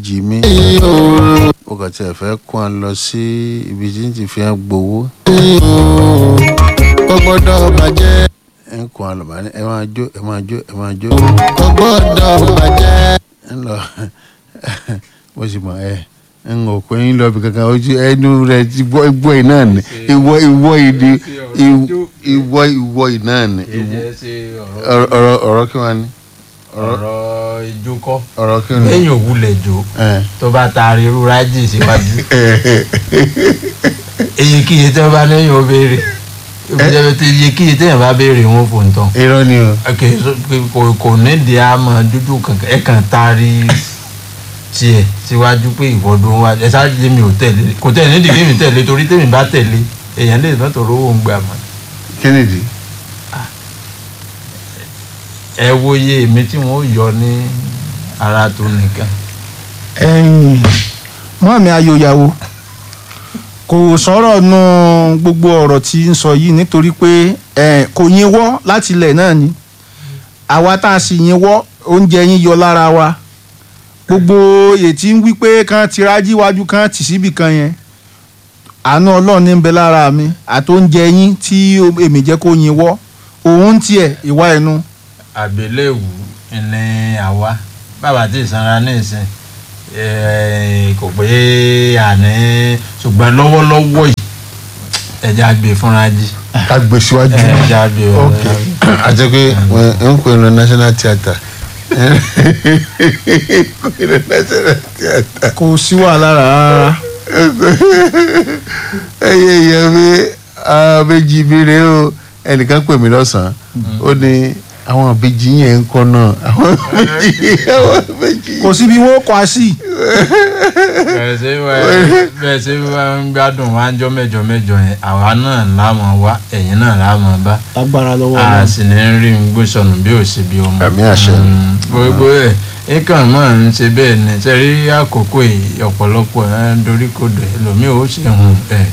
jì mí ó kàn tiẹ̀ fẹ́ kó wọn lọ sí ibi tí ń ti fi hàn gbowó kò gbọ́dọ̀ bàjẹ́ ń kó wọn lọ bá ní ẹ máa jó ẹ máa jó ẹ máa jó kò gbọ́dọ̀ bàjẹ́ ń lọ mo sì mọ ẹ ń ò pé ń lọ bí kankan ojú ẹnu rẹ ti gbọ́ ìgbọ́ yìí náà ni ìwọ ìwọ yìí ni ìwọ ìwọ yìí náà ni èyí ṣe ọ̀rọ̀ ọ̀rọ̀ ọ̀rọ̀ kí wọ́n ní ọ̀rọ̀ ìjó kọ́ ọ̀rọ̀ kí wọ́n ní. lẹ́yìn òwúlẹ̀ jò ẹ tó bá taari irú rájì síwájú èyíkéyìí tí wọ́n bá lẹ́yìn ó béèrè èyíkéyìí tí wọ́n bá béèrè wọn fò ń tán irọ́ ni o ok so, kò kò nídìí àmọ́ dúdú kankan ẹ kàn taari tiẹ̀ síwájú pé ìwọ́dún wa ẹ sáré lé mi ò tẹ̀lé kò tẹ̀lé nídìí kí mi tẹ̀lé torí tèmi bá tẹ̀lé èèyàn lè má tọrọ owó ń gbà mọ́ kí nìdí. ẹ wo iye èmi tí wọ́n yọ ní ara tó nìkan ẹ̀yìn mọ́mí ayòyàwó kò sọ̀rọ̀ nu gbogbo ọ̀rọ̀ tí ń sọ yìí nítorí pé ẹ̀, kò yín wọ́ láti ilẹ̀ náà ni àwa tá a sì yín wọ́ oúnjẹ yín yọ lára wa gbogbo ètí ń wí pé kán ti rájí wájú kán tì síbì kan yẹn àánú ọlọ́run ní ń bẹ lára mi àti oúnjẹ yín tí èmi jẹ́ kó yín wọ́ òun tiẹ̀ ìwà ẹnu àgbélẹ̀wù ní àwa bàbá tí ìsanra ní ìsìn eh, kò pé àní ṣùgbọ́n lọ́wọ́lọ́wọ́ yìí ẹja gbé fúnra jí ká gbé síwájú. ẹja gbé ok àti pé wọn ń pè ní national theatre ń pè ní national theatre. kò sí wàhálà rárá ẹyẹ ìyẹn mi àwọn méjì mi rè o ẹnìkan pè mí lọ́sàn-án ó ní àwọn àbejì yẹn ń kọ́ náà àwọn àbejì àwọn àbejì. kò síbi wọn kọ á sí bẹ́ẹ̀ ṣe wá bẹ́ẹ̀ ṣe wá ń gbádùn wá ń jọ mẹ́jọ mẹ́jọ yẹn àwa náà láàmú wá ẹ̀yin náà láàmú bá lágbára lọ́wọ́ a Ọlọ́run. sì ní rí ń gbé sọnù bí ò sí bí ọmọ. Àmì àṣẹ. Mm, gbogbo ẹ̀ nǹkan máa ń ṣe bẹ́ẹ̀ ni sẹ́rí àkókò yìí ọ̀pọ̀lọpọ̀ ẹ̀ ń dorí kodò ẹlòmíì ó sì hùn ẹ̀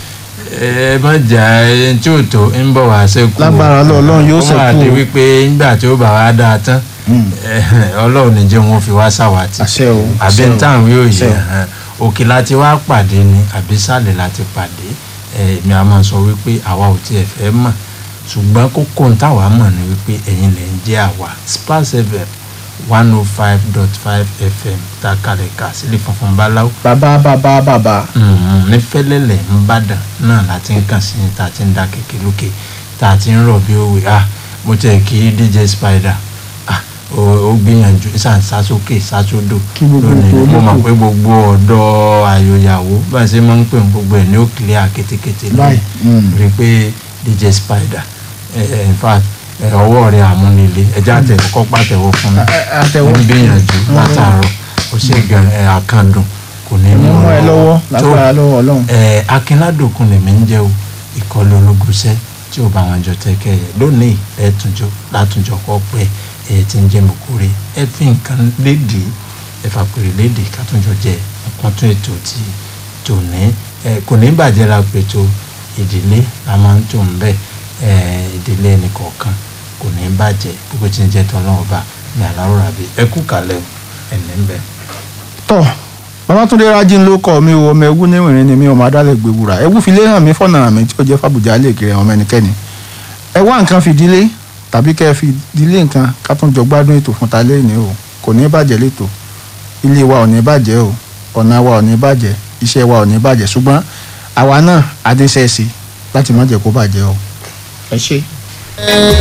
ẹ má jà ẹ tí ò tó ń bọ̀ wá sẹ́kù. Lágbára Ọlọ́run, Ọlọ́run yóò ó máa ṣẹ́kù di o. wípé nígbà tí ó bá wá dáa tán Mm. ẹ̀, ọlọ́run ní jẹ́ wọn fi wá ṣàwátì àṣẹ o àbí àṣẹ o. táwọn yóò àṣẹ yẹ o. hàn òkè láti wá pàdé ni àbí sàlẹ̀ láti pàdé ẹ, èmi a máa sọ wípé àwa ò tiẹ̀ fẹ́ mọ̀ ṣùgbọ́n kókó ń táwa mọ̀ ni wípé ẹ̀yin lẹ̀ ń jẹ́ àwa Splash FM one oh five dot five FM tá a kalẹ̀ kà sílẹ̀ funfun báláwo bàbá bàbá bàbá Mhm, ní fẹ́lẹ́lẹ̀ ńbàdàn náà láti ń kàn sí ní tá a ti ń dá kékeré lókè tá a ti ń rọ̀ bí òwe ah mo tẹ̀ kí DJ Spider ah ó ó gbìyànjú sàn sásókè sásódò Kí gbogbo lónìí ètò mo mọ̀ olóko. pé gbogbo ọ̀dọ́ àyòyàwó bá a ṣe máa ń pè ní gbogbo ẹ̀ ní ó clear kétékété Báyìí, mm. rí i pé DJ Spider ẹ in fact ẹ, ọwọ́ rẹ̀ àmúnilé ẹjẹ́ àtẹ̀wọ́ kọ́ pàtẹ́wọ́ fún mi àtẹ̀wọ́. ó ń gbìyànjú látàárọ̀ ó ṣe gan ẹ àkàndùn kò ní mo mú ẹ lọ́wọ́ tó lágbára lọ́wọ́ Ọlọ́run. ẹ akínládòkun lèmi ń jẹ́ o ìkọlù ológunṣẹ́ tí ò bá wọn jọ tẹ́kẹ́ ẹ lónìí ẹ̀ẹ́túnjọ látúnjọ kọ́ pẹ́ ẹ ti ń jẹ́ mọ̀kúrẹ́ ẹ fi nǹkan léde ẹ fàpèrè léde kátúnjọ jẹ nǹkan tún ètò tí tòní ẹ kò ní bàjẹ́ la pètò ìdílé la máa ń tò ń bẹ̀ ẹ ìdílé ẹnìkọ̀ọ̀kan kò ní bàjẹ́ gbogbo tí ń jẹ́ tọ́lọ́wọ́ bá ní àlárò ràbí ẹ kú kalẹ̀ o ẹ̀ ní bẹ́ẹ̀. tọ́ babatunde rajin ló kọ́ mi o ọmọ ẹwú níwìnrin ni mi ọmọ adálẹ̀ gbèwúrà ẹwú fi lé hàn mí fọ̀nà mi tí ó jẹ́ fàbùjá lè kiri ọmọ ẹnikẹ́ni ẹ wá nǹkan fìdílé tàbí kẹ́ ẹ fìdílé nǹkan ká tún jọ gbádùn ètò fún ta lẹ́yìn o kò ní bàjẹ́ létò ilé wa ò ní bàjẹ́ o ọ̀nà wa ò ní bàjẹ́ iṣẹ́ wa ò ní bàjẹ́ ṣùgbọ́n àwa náà adéṣẹ́ẹ̀sì láti má jẹ́ kó bàjẹ́ o ẹ ṣé.